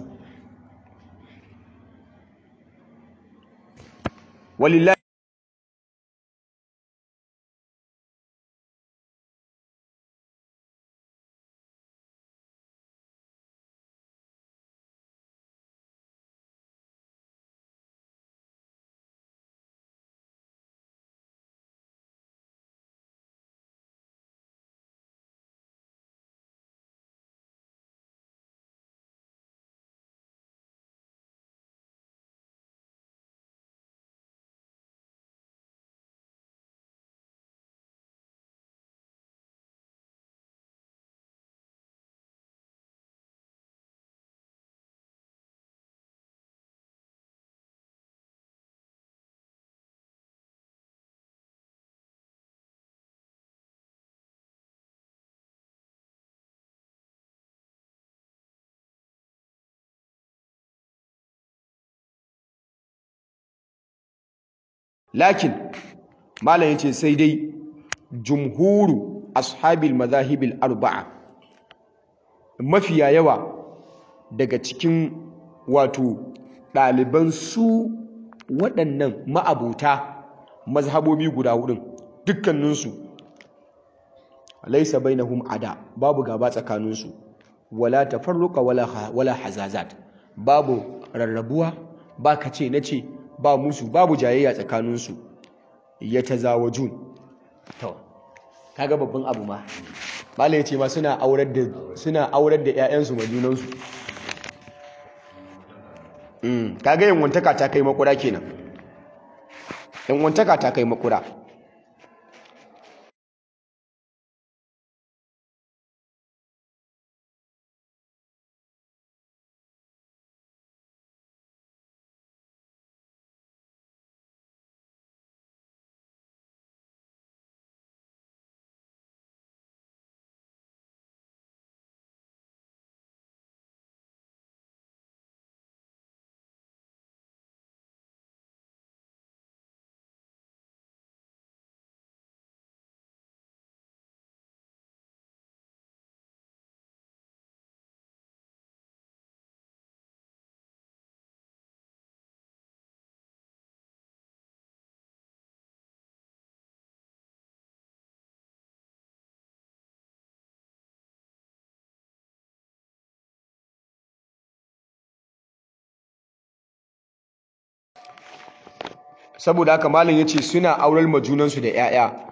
walillahi lakin malam yace sai dai jumhuru ashabil mazahibil arba'a mafiya yawa daga cikin wato ɗaliban su waɗannan ma'abuta mazhabobi guda hudun dukkaninsu laisa bainahum ada babu gaba tsakaninsu wala tafarruqa wala wala hazazat babu rarrabuwa ba kace nace ba musu babu jayayya tsakaninsu yatazawajun to kaga babban abu ma malai yace ma suna aurar da suna aurar da ƴaƴansu ma junansu mm kaga yin wantaka ta kai makura kenan yan wantaka ta kai makura saboda haka malam yace suna aurar majunansu da 'ya'ya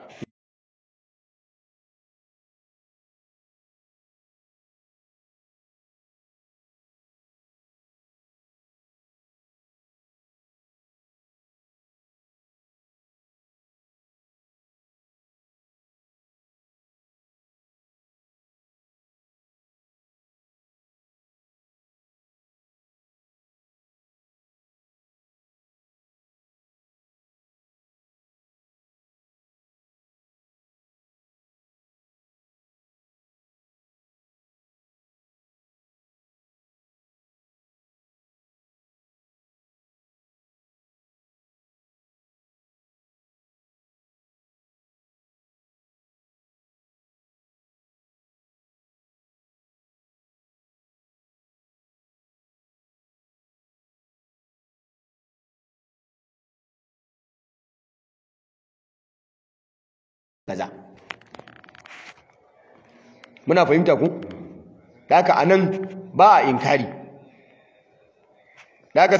kaza muna fahimta ku haka anan ba a inkari haka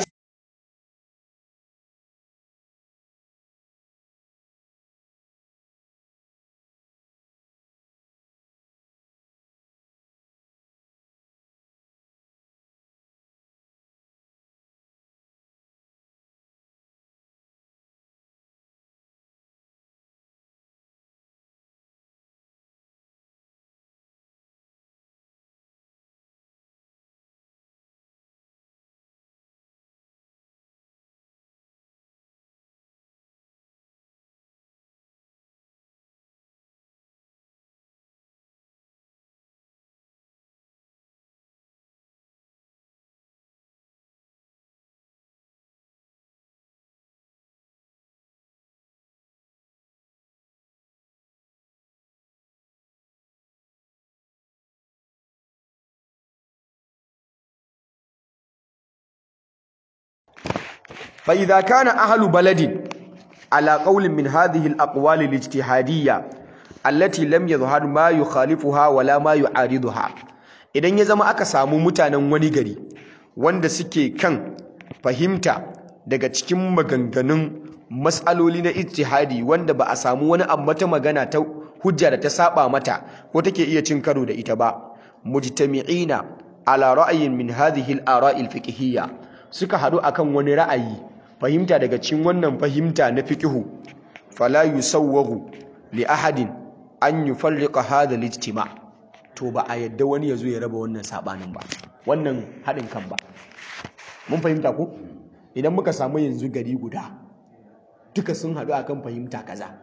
فإذا كان أهل بلد على قول من هذه الأقوال الاجتهادية التي لم يظهر ما يخالفها ولا ما يعارضها idan ya zama aka samu mutanen wani gari wanda suke kan fahimta daga cikin maganganun matsaloli na ijtihadi wanda ba a samu wani mata magana ta hujja da ta saba mata ko take iya cin karo da ita ba mujtami'ina ala ra'ayin min hadhihi al-ara'i al-fiqhiyya suka hadu akan wani ra'ayi fahimta daga cikin wannan fahimta na fiqhu fala yusawwagu li ahadin an yufarriqa hadha al-ijtima' to ba a yadda wani yazo ya raba wannan sabanin ba wannan hadin kan ba mun fahimta ko idan muka samu yanzu gari guda duka sun hadu akan fahimta kaza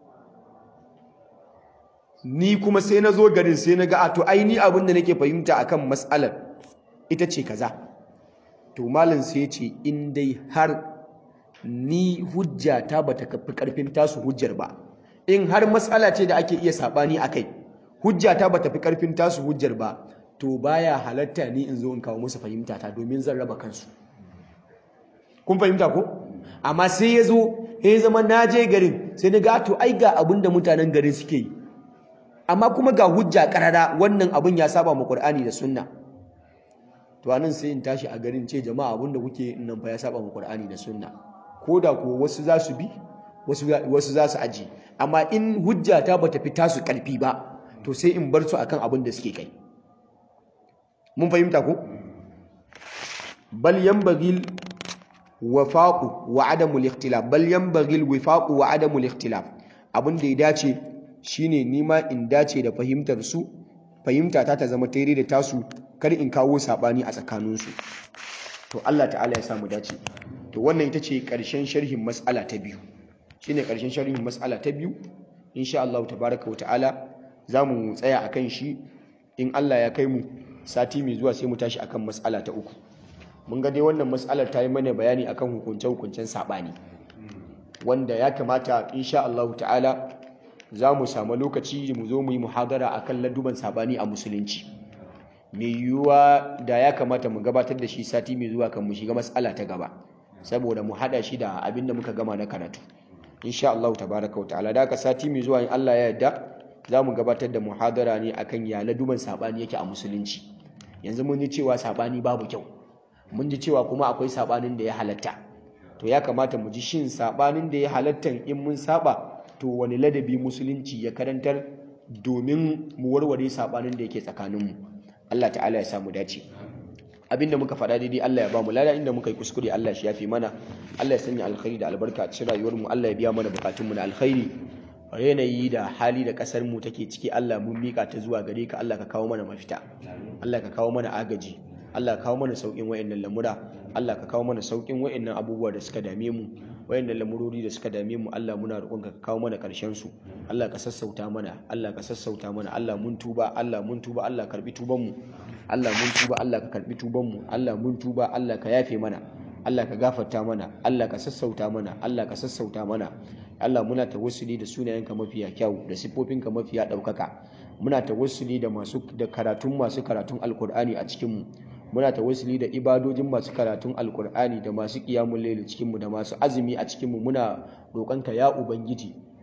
ni kuma sai na zo garin sai na ga a to ai ni abin da nake fahimta akan mas'alar ita ce kaza to malam sai ce in dai har ni hujja ta bata kafi karfin tasu hujjar ba in har matsala ce da ake iya sabani akai hujja ta bata fi karfin tasu hujjar ba to baya halatta ni in zo in kawo musu fahimta ta domin zan raba kansu kun fahimta ko amma sai ya zo ya zama na je garin sai na ga to ai ga abin da mutanen garin suke yi amma kuma ga hujja karara wannan abin ya saba ma Qur'ani da Sunna to anan sai in tashi a garin ce jama'a abin da kuke nan fa ya saba ma Qur'ani da Sunna koda ko wasu za su bi wasu wasu za su aji amma in hujja ta bata fita su karfi ba to sai in bar su akan abin da suke kai mun fahimta ko bal yanbaghi wafaqu wa adamul ikhtilaf bal yanbaghi alwifaqu wa adamul ikhtilaf abin da ya dace shine nima in dace da fahimtar su fahimta ta ta zama tare da tasu kar in kawo sabani a tsakaninsu to Allah ta'ala ya samu dace to wannan ita ce ƙarshen sharhin mas'ala ta biyu shine ƙarshen sharhin mas'ala ta biyu insha Allah tabaraka wa ta'ala zamu tsaya akan shi in Allah ya kai mu sati mai zuwa sai mu tashi akan mas'ala ta uku mun ga dai wannan mas'alar ta yi mana bayani akan hukunce-hukuncen sabani wanda ya kamata insha Allah ta'ala za mu samu lokaci mu zo mu yi muhadara akan laduban sabani a musulunci mai yiwuwa da ya kamata mu gabatar da shi sati mai zuwa kan mu shiga matsala ta gaba saboda mu hada shi da abin da muka gama na karatu insha Allah tabaraka wa ta'ala da ka sati mai zuwa in Allah ya yarda za mu gabatar da muhadara ne akan ya laduban sabani yake a musulunci yanzu mun ji cewa sabani babu kyau mun ji cewa kuma akwai sabanin da ya halatta to ya kamata mu ji shin sabanin da ya halatta in mun saba to wani ladabi musulunci ya karantar domin mu warware sabanin da yake tsakaninmu Allah ta'ala ya samu dace abinda muka faɗa daidai Allah ya ba mu lada inda muka yi kuskure Allah shi yafi mana Allah ya sanya alkhairi da albarka a cikin rayuwar mu Allah ya biya mana bukatun mu na alkhairi yanayi da hali da kasar mu take ciki Allah mun mika ta zuwa gare ka Allah ka kawo mana mafita Allah ka kawo mana agaji Allah ka kawo mana saukin wayannan lamura Allah ka kawo mana saukin wayannan abubuwa da suka dame mu wayannan lamurori da suka dame mu Allah muna roƙon ka kawo mana ƙarshen su Allah ka sassauta mana Allah ka sassauta mana Allah mun tuba Allah mun tuba Allah karbi tuban mu Allah mun tuba Allah ka karbi tuban mu Allah mun tuba Allah ka yafe mana Allah ka gafarta mana Allah ka sassauta mana Allah ka sassauta mana Allah muna tawassuli da sunayenka mafiya kyau da sifofinka mafiya ɗaukaka muna tawassuli da masu da karatun masu karatun alkur'ani a cikin mu muna tawassuli da ibadojin masu karatun alkur'ani da masu qiyamul layl cikin mu da masu azumi a cikin mu muna roƙonka ya ubangiji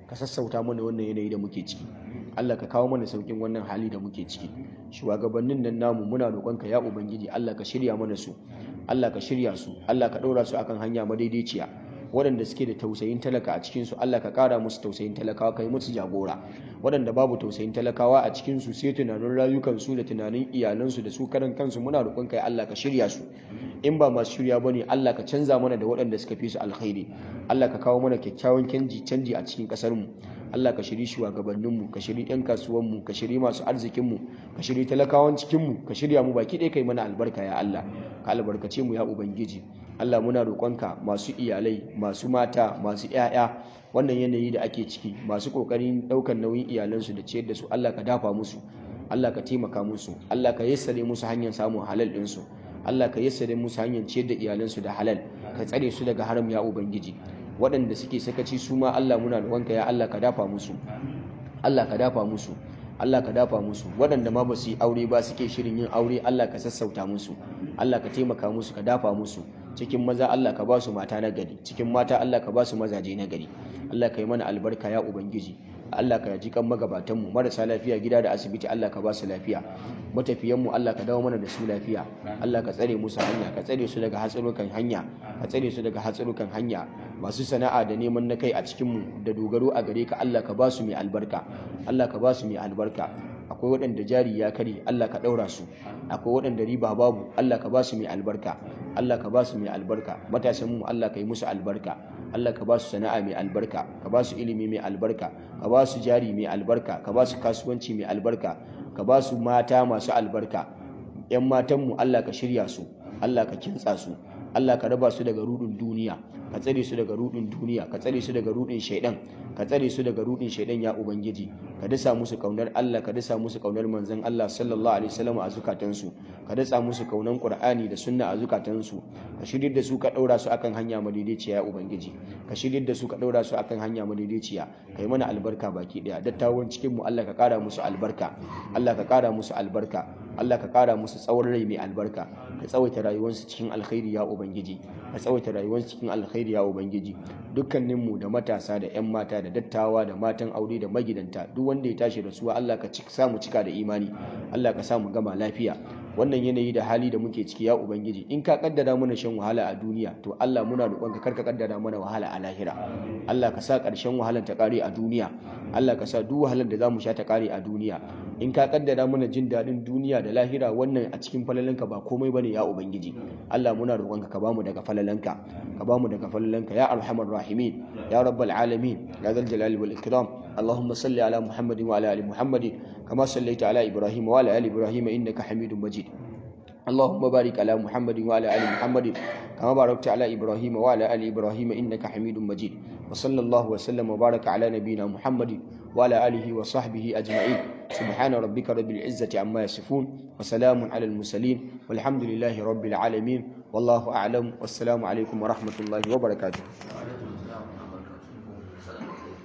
ka sassauta mana wannan yanayi da muke ciki Allah ka kawo mana saukin wannan hali da muke ciki shugabannin nan namu muna roƙonka ya ubangiji Allah ka shirya mana su Allah ka shirya su Allah ka ɗora su akan hanya madaidaiciya waɗanda suke da tausayin talaka a cikinsu Allah ka ƙara musu tausayin talakawa ka yi musu jagora waɗanda babu tausayin talakawa a cikinsu sai tunanin rayukansu da tunanin iyalansu da su karan kansu muna roƙon kai Allah ka shirya su in ba masu shirya bane Allah ka canza mana da waɗanda suka fi su alkhairi Allah ka kawo mana kyakkyawan canji canji a cikin ƙasar mu Allah ka shiri shugabanninmu ka shiri 'yan kasuwanmu ka shiri masu arzikinmu ka shiri talakawan cikinmu ka shirya mu baki ɗaya kai mana albarka ya Allah ka albarkace mu ya ubangiji Allah muna roƙonka masu iyalai masu mata masu 'ya'ya wannan yanayi da ake ciki masu ƙoƙarin ɗaukar nauyin iyalansu da ciyar da su Allah ka dafa musu Allah ka taimaka musu Allah ka yassare musu hanyar samun halal ɗinsu Allah ka yassare musu hanyar ciyar da iyalansu da halal ka tsare su daga haram ya ubangiji waɗanda suke sakaci su ma Allah muna roƙonka ya Allah ka dafa musu Allah ka dafa musu Allah ka dafa musu waɗanda ma ba su yi aure ba suke shirin yin aure Allah ka sassauta musu Allah ka taimaka musu ka dafa musu cikin maza Allah ka ba su mata na gari cikin mata Allah ka ba su mazaje na gari Allah ka yi mana albarka ya ubangiji Allah ka ji kan magabatan mu marasa lafiya gida da asibiti Allah ka ba su lafiya matafiyan mu Allah ka dawo mana da su lafiya Allah ka tsare musu hanya ka tsare su daga hatsarukan hanya ka tsare su daga hatsarukan hanya masu sana'a da neman na kai a cikin mu da dogaro a gare ka Allah ka ba su mai albarka Allah ka ba su mai albarka akwai waɗanda jari ya kare Allah ka ɗaura su akwai waɗanda riba babu Allah ka ba su mai albarka Allah ka ba su mai albarka matasan mu Allah ka yi musu albarka Allah ka ba su sana'a mai albarka ka ba su ilimi mai albarka ka ba su jari mai albarka ka ba su kasuwanci mai albarka ka ba su mata masu albarka yan matan mu Allah ka shirya su Allah ka kintsa su Allah ka raba su daga rudin duniya ka tsare su daga rudin duniya ka tsare su daga rudin shaidan ka tsare su daga rudin shaidan ya ubangiji ka dasa musu kaunar Allah ka dasa musu kaunar manzon Allah sallallahu alaihi wasallam a zukatansu ka dasa musu kaunar Qur'ani da sunna a zukatansu ka shirye da su ka daura su akan hanya madaidaiciya ya ubangiji ka shirye da su ka daura su akan hanya madaidaiciya kai mana albarka baki daya dattawan cikin mu Allah ka kara musu albarka Allah ka kara musu albarka Allah ka kara musu tsawon rai mai albarka ka tsawaita rayuwarsu cikin alkhairi ya ubangiji ka tsawaita rayuwarsu cikin alkhairi ya ubangiji dukkaninmu da matasa da 'yan mata da dattawa da matan aure da magidanta duk wanda ya tashi da suwa Allah ka samu cika da imani Allah ka samu gama lafiya wannan yanayi da hali da muke ciki ya ubangiji in ka kaddara mana shan wahala a duniya to Allah muna roƙon ka karka kaddara mana wahala a lahira Allah ka sa ƙarshen wahalar ta ƙare a duniya Allah ka sa duk wahalar da zamu sha ta ƙare a duniya in ka kaddara mana jin daɗin duniya da lahira wannan a cikin falalanka ba komai bane ya ubangiji Allah muna roƙon ka ka bamu daga falalanka ka bamu daga falalanka ya arhamar rahimin ya rabbal alamin ya zal jalali wal ikram اللهم صل على محمد وعلى ال محمد كما صليت على ابراهيم وعلى ال ابراهيم انك حميد مجيد اللهم بارك على محمد وعلى ال محمد كما باركت على ابراهيم وعلى ال ابراهيم انك حميد مجيد وصلى الله وسلم وبارك على نبينا محمد وعلى اله وصحبه اجمعين سبحان ربك رب العزه عما يصفون وسلام على المرسلين والحمد لله رب العالمين والله اعلم والسلام عليكم ورحمه الله وبركاته